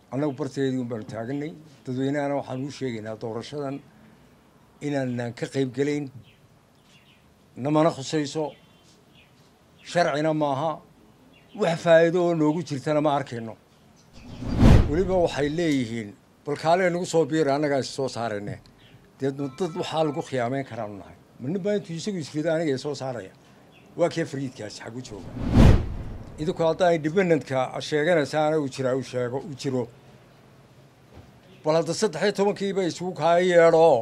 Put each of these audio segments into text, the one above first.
annagu barteedii un baanu taaganay dadweynahana waxaan uu sheegaynaa doorashadan inaanan ka qayb gelayn namana khusayso sharcina maaha wax faa'iido oo noogu jirtana ma arkayno weliba waxay leeyihiin bal kaalee nagu soo biira annagaa is soo saarayne dee dad waxaa lagu khiyaameyn karaanu nahay ma nin baa intuu isagu isrido aniga i soo saaraya waa kee fariidkaasi xagu jooga idinku haddaa independentka sheeganaysaana uu jiraa uu sheego uu jiro bal hadda saddex iyo tobankiiba isugu kaaya yeedho oo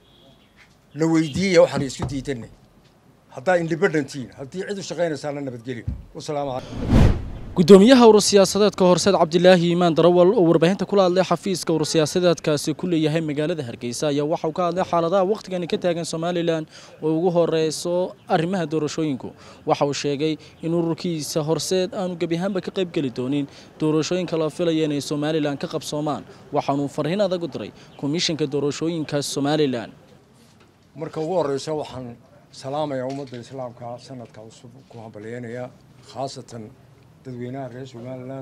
la weydiiya waxaan isku diidanay haddaa independentiin haddii cid u shaqaynaysaana nabadgelyo wasalaamu calaykum gudoomiyaha urur siyaasadeedka horseed cabdilaahi iimaan darawal oo warbaahinta kula hadlay xafiiska urur siyaasadeedkaasi ku leeyahay magaalada hargeysa ayaa waxauu ka hadlay xaaladaha wakhtigani ka taagan somalilan oo ugu horeyso arrimaha doorashooyinku waxa uu sheegay in ururkiisa horseed aanu gebi ahaanba ka qayb geli doonin doorashooyinka la filaya inay somalilan ka qabsoomaan waxaanuu farriin adag u diray komishanka doorashooyinka somalilan marka ugu horeysa waxaan salaamayaa ummadda islaamka sanadka cusub ku hambalyeynaya khaasatan dadweynaha reer somalilan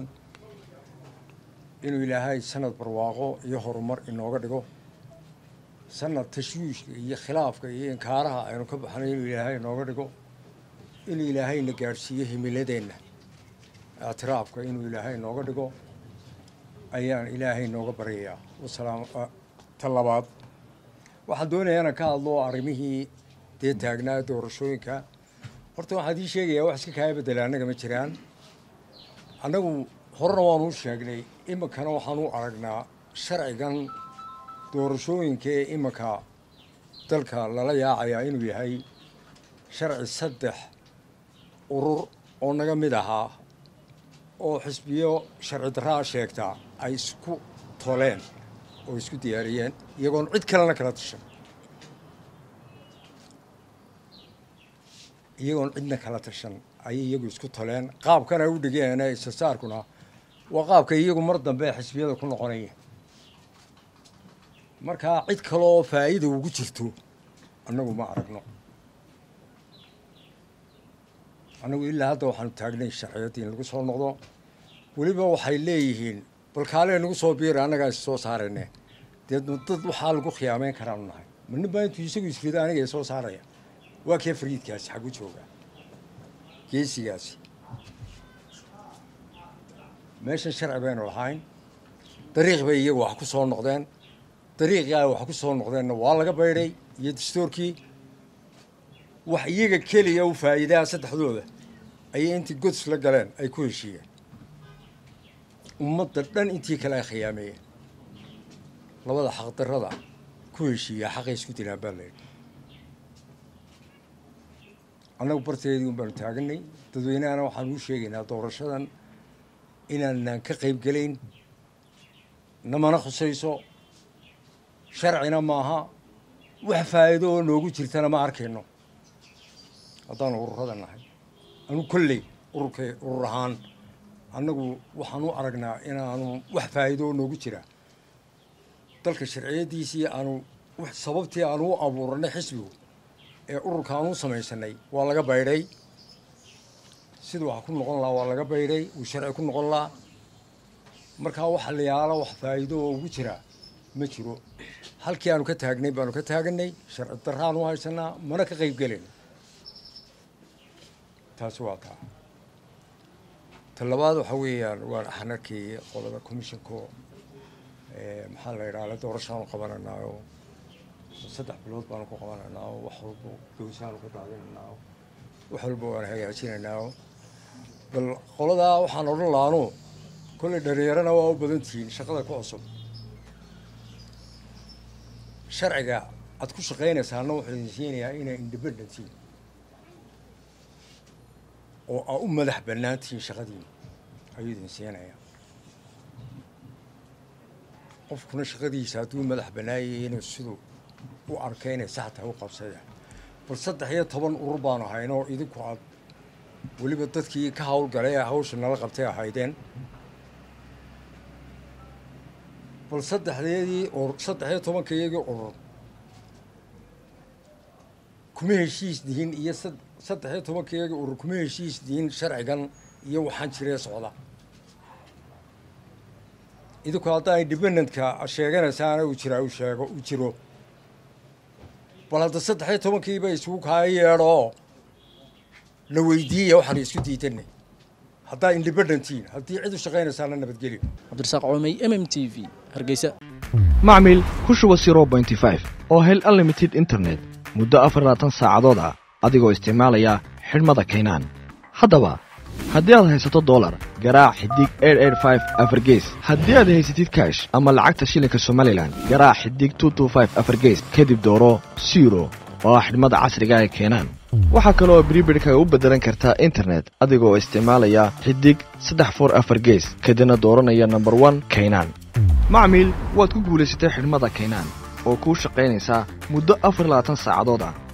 inuu ilaahay sanad barwaaqo iyo horumar inooga dhigo sanad tashwiishka iyo khilaafka iyo inkaaraha aynu ka baxnay inuu ilaahay inooga dhigo inuu ilaahayna gaadhsiiyo himiladeenna ictiraafka inuu ilaahay inooga dhigo ayaan ilaahay inooga baryayaa wasalaam ta labaad waxaan doonayaa inaan ka hadlo arrimihii dee taagnaa doorashooyinka horta waxaan ii sheegayaa wax iska kaaya bedela annaga ma jiraan annagu horena waanu u sheegnay iminkana waxaan u aragnaa sharcigan doorashooyinka ee iminka dalka lala yaacayaa inuu yahay sharci saddex urur oo naga mid ahaa oo xisbiyo sharci darraa sheegtaa ay isku toleen oo isku diyaariyeen iyagoon cid kalena kala tashan iyagoon cidna kala tashan ayay iyagu isku toleen qaabkan ay u dhigeen istasaarkuna waa qaabka iyagu mar dambe xisbiyada ku noqonaya markaa cid kaleoo faa'iida ugu jirto annagu ma aragno annagu ilaa hadda waxaanu taagnay sharciyadii in lagu soo noqdo weliba waxay leeyihiin bal kaalee nagu soo biira annagaa is soo saarayne dee dad waxaa lagu khiyaameyn karaanu nahay ma nin baa intuu isagu isrido aniga i soo saaraya waa kee fariidkaasi xagu jooga geesigaasi meeshan sharci baynu lahayn dariiq bay iyagu wax ku soo noqdeen dariiqii ay wax ku soo noqdeenna waa laga baydhay iyo dastoorkii wax iyaga keliya u faa'iidaha saddexdooda ayay intii gods la galeen ay ku heshiiyeen ummadda dhan intii kale ay khiyaameeyeen labada xaqdarrada ku heshiiya xaqay isku dilaan baa layidhi annagu barteedii un baanu taaganay dadweynahana waxaan uu sheegaynaa doorashadan inaanan ka qayb gelayn namana khusayso sharcina maaha wax faa'iido oo noogu jirtana ma arkayno haddaanu ururada nahay anu kolley ururka urur ahaan annagu waxaan u aragnaa inaanu wax faa'iido oo noogu jira dalka sharciyadiisii aanu sababtii aanu u abuuranay xisbigu ee ururka aan u samaysanay waa laga baydhay siduu wax ku noqon lahaa waa laga baydhay uu sharci ku noqon lahaa markaa waxa la yaala wax faa'iido oo ugu jira ma jiro halkii aanu ka taagnay baanu ka taaganay sharci darraan u haysanaa mana ka qayb gelayno taasi waa taa ta labaad waxa weeyaan waan axnarkii qolada commissionko maxaa la yidhaha le doorashaanu qabananaayo saddex bilood baanu ku qabanaynaa wax walba dowsaanu ka daadinaynaa wax walba waan hagaajinaynaa bal qoladaa waxaan odhan lahaanu kolley dhalinyarana waa u badan tihiin shaqada ku cusub sharciga aad ku shaqaynaysaana wuxuu idin siinayaa inay independentiin oo aa u madax bannaan tihiin shaqadiina ayuu idin siinayaa qofkuna shaqadiisa hadduu madax bannaayay inuu siduu u arkay inay sax tahay u qabsada bal saddex iyo toban urur baanu haynoo idinku aad weliba dadkii ka hawlgalay ee hawsha nala qabtay ahaydeen bal saddexdeedii urur saddex iyo tobanka iyagii urur kuma heshiis dihin iyo saddex iyo tobanka iyagii urur kuma heshiis dihin sharcigan iyo waxaan jiree socda idinku haddaa independentka sheeganaysaana uu jiraa uu sheego uu jiro bal hadda saddex iyo tobankiiba isugu kaaya yeedhoo la weydiiyaya waxaan isku diidanay haddaa independentiin haddii cid u shaqaynaysaana nabadgelyo cabdirasaaq coomey m m t v hargeysa macmil ku shuba zero bointy five oo hel unlimited internet muddo afar labaatan saacadood ah adigoo isticmaalaya xidhmada kaynaan haddaba haddii aad haysato dolar garaac xidig afargees haddii aad haysatid kaash ama lacagta shilinka somalilan garaac xidig afargees kadib dooro siro oo ah xidhmada casriga ee keenaan waxaa kaloo bribidhka u beddelan kartaa internet adigoo isticmaalaya xidig saddex for afar gees kadibna dooranaya nomber one kaynaan macmiil waad ku guulaysatay xidhmada kaynaan oo kuu shaqaynaysaa muddo afar labaatan saacadood ah